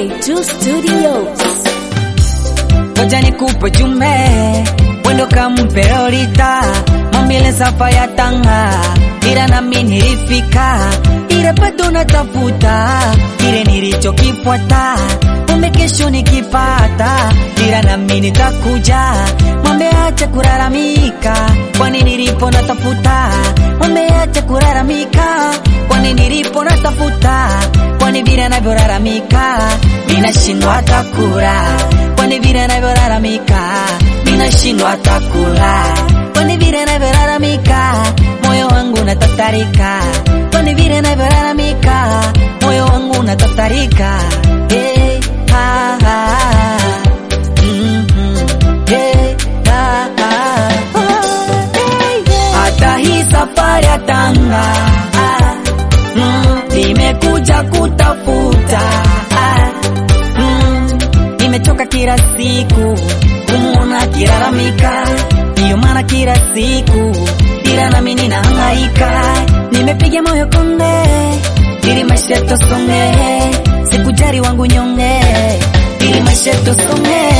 MK2 Studios. Ngoja nikupe jume wendo kampe Lolita mambile safa ya tanga ila nami nilifika ila bado natafuta kile nilichokifuata kumbe kesho nikipata ila nami nitakuja mwambe acha kulalamika kwani nilipo natafuta mwambe acha kulalamika kwani nilipo natafuta kwani vile anavyolalamika ninashindwa hata kula kwani vile anavyolalamika ninashindwa hata kula kwani vile anavyolalamika moyo wangu unatatarika kwani vile anavyolalamika moyo wangu unatatarika hey, ha, ha, mm, mm, hey, ha, ha. hata hii safari ya Tanga ah, mm, nimekuja kutafuta ah, mm, nimechoka kila siku kumuona kilalamika, ndiyo maana kila siku ila nami ninahangaika, nimepiga moyo konde ili maisha tosonge, sikujali wangu nyonge ili maisha tosonge.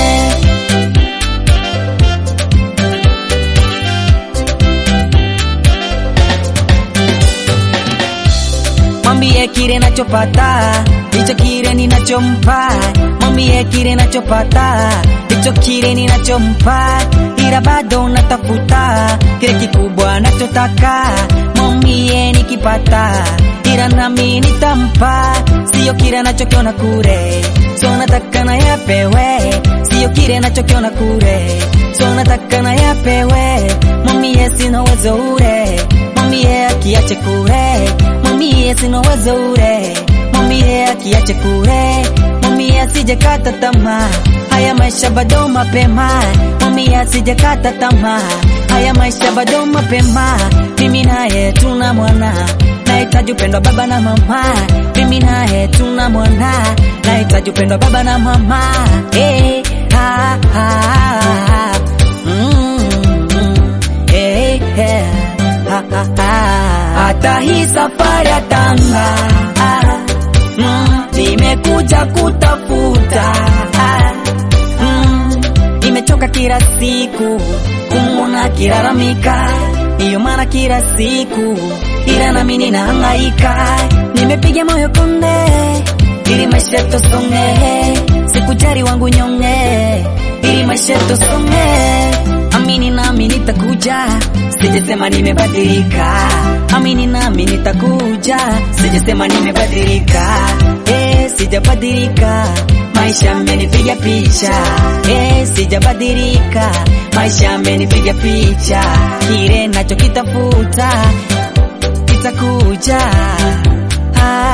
mwambie kile nachopata ndicho kile ninachompa, mwambie kile nachopata ndicho kile ninachompa, ila bado natafuta kile kikubwa nachotaka, mwambie nikipata, ila nami nitampa, sio kile nachokiona kule, so nataka na yapewe, sio kile nachokiona kule, so nataka na yapewe, mwambie sina uwezo ule, mwambie akiache kule mwambie sina uwezo ule, mwambie akiache kule, mwambie asijakata tamaa, haya maisha bado mapema, mwambie asijakata tamaa, haya maisha bado mapema, mimi naye tuna mwana nahitaji upendo wa baba na mama, mimi naye tuna mwana nahitaji upendo wa baba na mama, hey, ha, ha, ha. Mm, mm, hey, hey, ha, ha, ha. Hata hii safari ya Tanga ah, mm, nimekuja kutafuta ah, mm, nimechoka kila siku kumwona kilalamika, ndiyo maana kila siku ila nami ninahangaika, nimepiga moyo konde ili maisha tosonge, sikujali wangu nyonge ili maisha tosonge, amini nami nitakuja Sijasema nimebadilika, amini nami nitakuja. Sijasema nimebadilika, eh, sijabadilika. Maisha yamenipiga picha, eh, sijabadilika. Maisha yamenipiga picha, kile nachokitafuta kitakuja. Ah,